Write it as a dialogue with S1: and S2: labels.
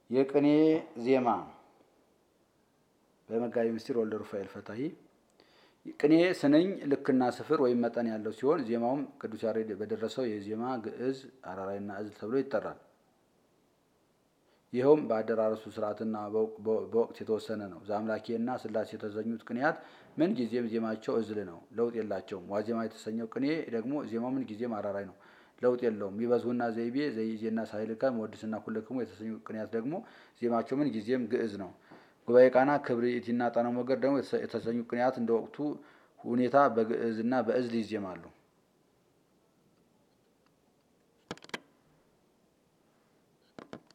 S1: የቅኔ ዜማ በመጋቢ ምስጢር ወልደ ሩፋኤል ፈታሂ። ቅኔ ስንኝ ልክና ስፍር ወይም መጠን ያለው ሲሆን ዜማውም ቅዱስ ያሬድ በደረሰው የዜማ ግዕዝ፣ አራራይና እዝል ተብሎ ይጠራል። ይኸውም በአደራረሱ ስርዓትና በወቅት የተወሰነ ነው። ዘአምላኬና ስላሴ የተሰኙት ቅኔያት ምን ጊዜም ዜማቸው እዝል ነው፣ ለውጥ የላቸውም። ዋዜማ የተሰኘው ቅኔ ደግሞ ዜማው ምን ጊዜም አራራይ ነው፣ ለውጥ የለውም። ሚበዙና ዘይቤ፣ ዘይዜና ሳይልካ፣ መወድስና ኩልክሙ የተሰኙ ቅኔያት ደግሞ ዜማቸው ምን ጊዜም ግዕዝ ነው። ጉባኤ ቃና፣ ክብርኢቲና ጣና ሞገር ደግሞ የተሰኙ ቅኔያት እንደ ወቅቱ ሁኔታ በግዕዝና በእዝል ይዜማሉ።